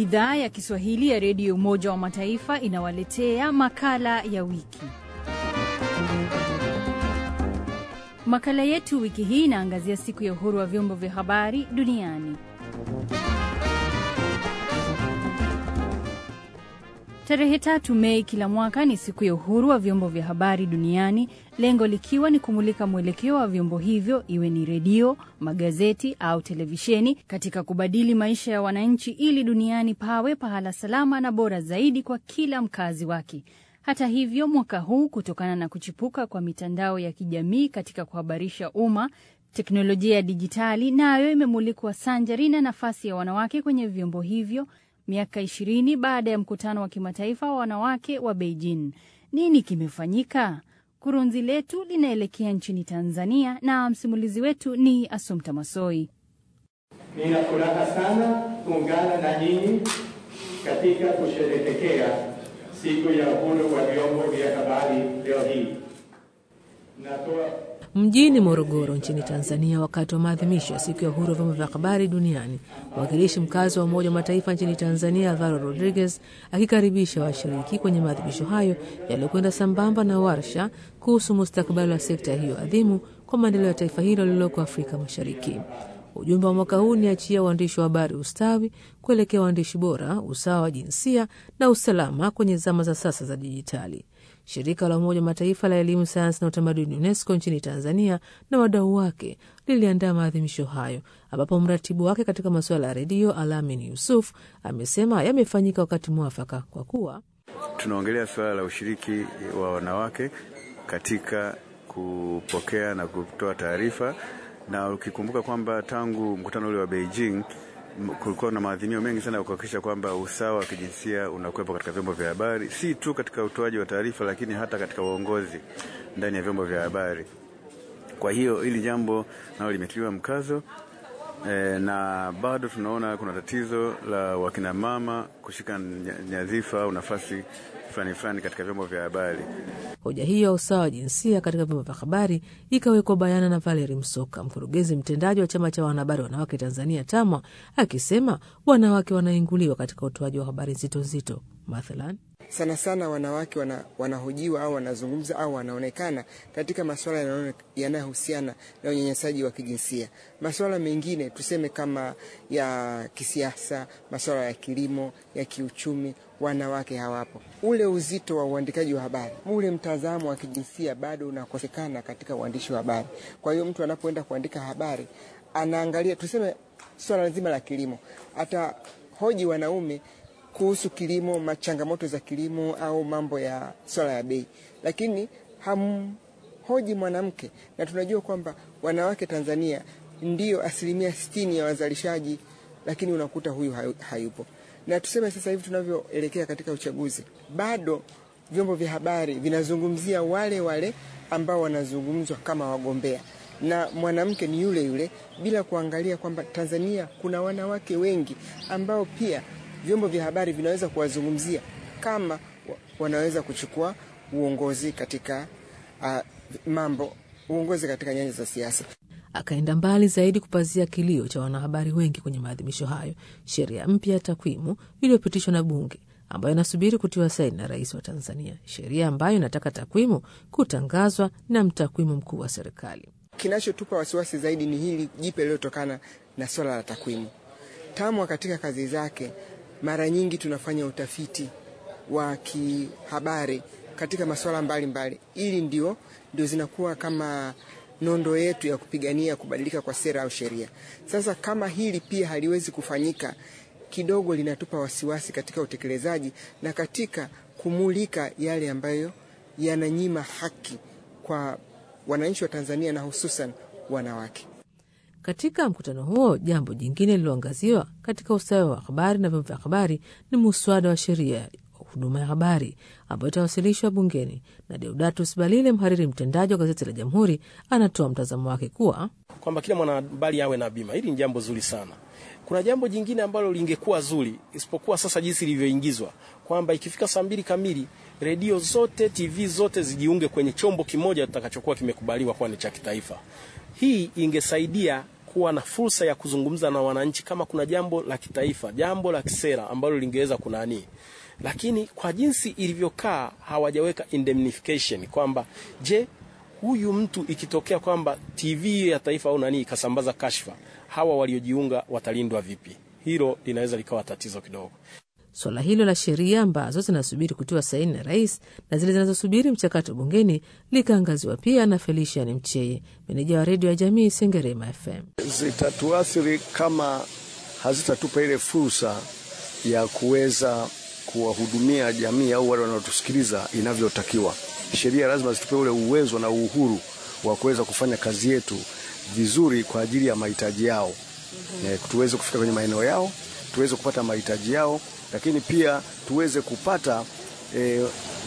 Idhaa ya Kiswahili ya Redio Umoja wa Mataifa inawaletea makala ya wiki. Makala yetu wiki hii inaangazia siku ya uhuru wa vyombo vya habari duniani. Tarehe tatu Mei kila mwaka ni siku ya uhuru wa vyombo vya habari duniani, lengo likiwa ni kumulika mwelekeo wa vyombo hivyo, iwe ni redio, magazeti au televisheni, katika kubadili maisha ya wananchi ili duniani pawe pahala salama na bora zaidi kwa kila mkazi wake. Hata hivyo, mwaka huu kutokana na kuchipuka kwa mitandao ya kijamii katika kuhabarisha umma, teknolojia ya dijitali nayo imemulikwa sanjari na nafasi ya wanawake kwenye vyombo hivyo miaka ishirini baada ya mkutano wa kimataifa wa wanawake wa Beijing. Nini kimefanyika? Kurunzi letu linaelekea nchini Tanzania na msimulizi wetu ni Asumta Masoi. Nina furaha sana kuungana na nyinyi katika kusherehekea siku ya uhuru wa vyombo vya habari leo hii. Natoa Mjini Morogoro nchini Tanzania, wakati wa maadhimisho ya siku ya uhuru wa vyombo vya habari duniani, mwakilishi mkazi wa Umoja wa Mataifa nchini Tanzania Alvaro Rodriguez akikaribisha washiriki kwenye maadhimisho hayo yaliyokwenda sambamba na warsha kuhusu mustakabali wa sekta hiyo adhimu kwa maendeleo ya taifa hilo lililoko Afrika Mashariki. Ujumbe wa mwaka huu ni achia waandishi wa habari ustawi kuelekea waandishi bora, usawa wa jinsia na usalama kwenye zama za sasa za dijitali. Shirika la Umoja wa Mataifa la Elimu, Sayansi na Utamaduni, UNESCO nchini Tanzania na wadau wake liliandaa maadhimisho hayo, ambapo mratibu wake katika masuala ya redio Alamin Yusuf amesema yamefanyika wakati mwafaka kwa kuwa tunaongelea suala la ushiriki wa wanawake katika kupokea na kutoa taarifa, na ukikumbuka kwamba tangu mkutano ule wa Beijing kulikuwa na maadhimio mengi sana ya kuhakikisha kwamba usawa wa kijinsia unakuwepo katika vyombo vya habari, si tu katika utoaji wa taarifa, lakini hata katika uongozi ndani ya vyombo vya habari. Kwa hiyo hili jambo nalo limetiliwa mkazo e, na bado tunaona kuna tatizo la wakinamama kushika nyadhifa au nafasi fulani fulani katika vyombo vya habari. Hoja hiyo ya usawa wa jinsia katika vyombo vya habari ikawekwa bayana na Valeri Msoka, mkurugenzi mtendaji wa chama cha wanahabari wanawake Tanzania TAMWA, akisema wanawake wanainguliwa katika utoaji wa habari nzito nzito, mathalan sana sana wanawake wana, wanahojiwa au wanazungumza au wanaonekana katika masuala yanayohusiana na unyanyasaji wa kijinsia. Masuala mengine tuseme kama ya kisiasa, masuala ya kilimo, ya kiuchumi, wanawake hawapo. Ule uzito wa uandikaji wa habari, ule mtazamo wa kijinsia bado unakosekana katika uandishi wa habari. Kwa hiyo mtu anapoenda kuandika habari anaangalia, tuseme swala zima la kilimo, atahoji wanaume kuhusu kilimo, changamoto za kilimo au mambo ya swala ya bei, lakini hamhoji mwanamke, na tunajua kwamba wanawake Tanzania ndio asilimia sitini ya wazalishaji, lakini unakuta huyu hayupo. Na tuseme sasa hivi tunavyoelekea katika uchaguzi, bado vyombo vya habari vinazungumzia wale wale ambao wanazungumzwa kama wagombea, na mwanamke ni yule yule, bila kuangalia kwamba Tanzania kuna wanawake wengi ambao pia vyombo vya habari vinaweza kuwazungumzia kama wanaweza kuchukua uongozi katika uh, mambo uongozi katika nyanja za siasa. Akaenda mbali zaidi kupazia kilio cha wanahabari wengi kwenye maadhimisho hayo, sheria mpya ya takwimu iliyopitishwa na Bunge ambayo inasubiri kutiwa saini na rais wa Tanzania, sheria ambayo inataka takwimu kutangazwa na mtakwimu mkuu wa serikali. Kinachotupa wasiwasi zaidi ni hili jipe lililotokana na swala la takwimu. TAMWA katika kazi zake mara nyingi tunafanya utafiti wa kihabari katika masuala mbalimbali, ili ndio ndio zinakuwa kama nondo yetu ya kupigania kubadilika kwa sera au sheria. Sasa kama hili pia haliwezi kufanyika, kidogo linatupa wasiwasi katika utekelezaji na katika kumulika yale ambayo yananyima haki kwa wananchi wa Tanzania na hususan wanawake. Katika mkutano huo, jambo jingine lililoangaziwa katika ustawi wa habari na vyombo vya habari ni muswada wa sheria ya huduma ya habari ambayo itawasilishwa bungeni. Na Deodatus Balile, mhariri mtendaji wa gazeti la Jamhuri, anatoa mtazamo wake kuwa kwamba kila mwanahabari awe na bima. Hili ni jambo zuri sana. Kuna jambo jingine ambalo lingekuwa zuri, isipokuwa sasa jinsi lilivyoingizwa, kwamba ikifika saa mbili kamili redio zote, TV zote zijiunge kwenye chombo kimoja kitakachokuwa kimekubaliwa kuwa ni cha kitaifa. Hii ingesaidia kuwa na fursa ya kuzungumza na wananchi kama kuna jambo la kitaifa, jambo la kisera ambalo lingeweza kunani, lakini kwa jinsi ilivyokaa hawajaweka indemnification kwamba je, huyu mtu ikitokea kwamba TV ya taifa au nani ikasambaza kashfa, hawa waliojiunga watalindwa vipi? Hilo linaweza likawa tatizo kidogo. Suala hilo la sheria ambazo zinasubiri kutiwa saini na rais na zile zinazosubiri mchakato bungeni likaangaziwa pia na Felician Mcheye, meneja wa redio ya jamii Sengerema FM. Zitatuathiri kama hazitatupa ile fursa ya kuweza kuwahudumia jamii au wale wanaotusikiliza inavyotakiwa. Sheria lazima zitupe ule uwezo na uhuru wa kuweza kufanya kazi yetu vizuri kwa ajili ya mahitaji yao, mm-hmm. tuweze kufika kwenye maeneo yao, tuweze kupata mahitaji yao lakini pia tuweze kupata e,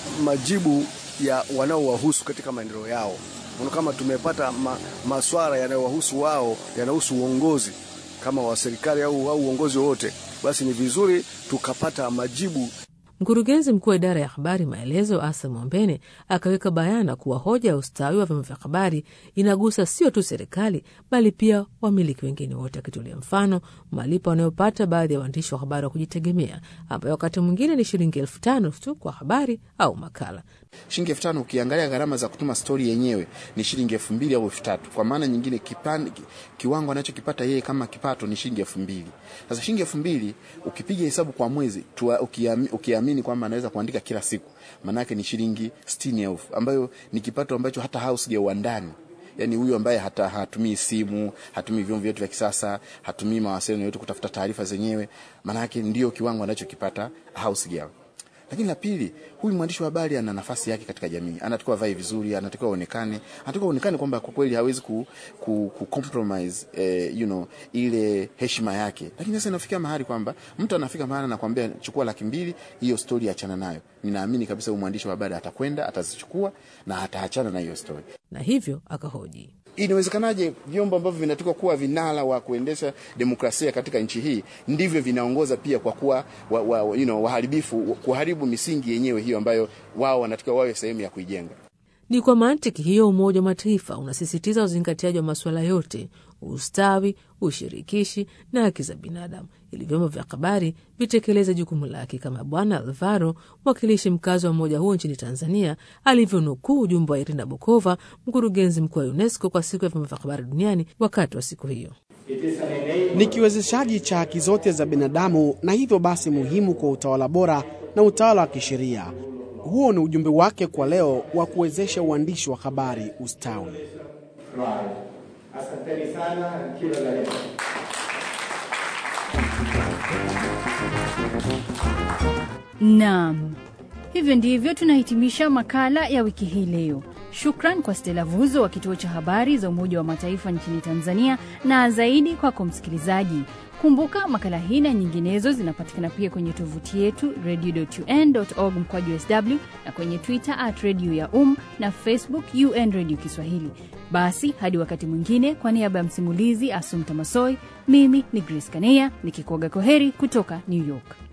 majibu ya wanaowahusu katika maendeleo yao. Kama tumepata ma, maswala yanayowahusu wao yanahusu uongozi kama wa serikali au, au uongozi wowote, basi ni vizuri tukapata majibu. Mkurugenzi mkuu wa idara ya habari Maelezo, Asa Mwambene, akaweka bayana kuwa hoja ya ustawi wa vyombo vya habari inagusa sio tu serikali bali pia wamiliki wengine wote, akitolea mfano malipo wanayopata baadhi ya waandishi wa habari wa kujitegemea, ambayo wakati mwingine ni shilingi elfu tano tu kwa habari au makala. Shilingi elfu tano ukiangalia gharama za kutuma stori yenyewe ni shilingi elfu mbili au elfu tatu Kwa maana nyingine kipan, kiwango anachokipata yeye kama kipato ni shilingi elfu mbili Sasa shilingi elfu mbili ukipiga hesabu kwa mwezi tua, ukiamini, ukiamini kwamba anaweza kuandika kila siku, maanake ni shilingi sitini elfu ambayo ni kipato ambacho hata house ya uandani yani huyu ambaye hata hatumii simu, hatumii vyombo vyetu vya kisasa, hatumii mawasiliano yote kutafuta taarifa zenyewe, maanake ndio kiwango anachokipata house girl. Lakini la pili, huyu mwandishi wa habari ana nafasi yake katika jamii, anatakiwa vae vizuri, anatakiwa aonekane, anatakiwa aonekane kwamba kwa kweli hawezi ku, ku, ku compromise eh, you know, ile heshima yake. Lakini sasa inafikia mahali kwamba mtu anafika mahali anakuambia chukua laki mbili, hiyo story achana nayo. Ninaamini kabisa huyu mwandishi wa habari atakwenda, atazichukua na ataachana na hiyo story, na hivyo akahoji Inawezekanaje vyombo ambavyo vinatakiwa kuwa vinara wa kuendesha demokrasia katika nchi hii ndivyo vinaongoza pia kwa kuwa wa, wa, you know, waharibifu kuharibu misingi yenyewe hiyo ambayo wao wanatakiwa wawe sehemu ya kuijenga. Ni kwa mantiki hiyo Umoja wa Mataifa unasisitiza uzingatiaji wa masuala yote, ustawi, ushirikishi na haki za binadamu, ili vyombo vya habari vitekeleze jukumu lake, kama Bwana Alvaro, mwakilishi mkazi wa umoja huo nchini Tanzania, alivyonukuu ujumbe wa Irina Bokova, mkurugenzi mkuu wa UNESCO kwa siku ya vyombo vya habari duniani wakati wa siku hiyo. Ni kiwezeshaji cha haki zote za binadamu na hivyo basi muhimu kwa utawala bora na utawala wa kisheria. Huo ni ujumbe wake kwa leo wa kuwezesha uandishi wa habari ustawi. Asanteni sana, kila la heri. Naam, hivyo ndivyo tunahitimisha makala ya wiki hii leo. Shukran kwa Stela Vuzo wa kituo cha habari za Umoja wa Mataifa nchini Tanzania, na zaidi kwako msikilizaji. Kumbuka makala hii na nyinginezo zinapatikana pia kwenye tovuti yetu radio.un.org mkwaju sw na kwenye Twitter at radio ya um na Facebook UN Radio Kiswahili. Basi hadi wakati mwingine, kwa niaba ya msimulizi Asumta Masoi, mimi ni Grace Kaneya nikikuaga koheri kutoka New York.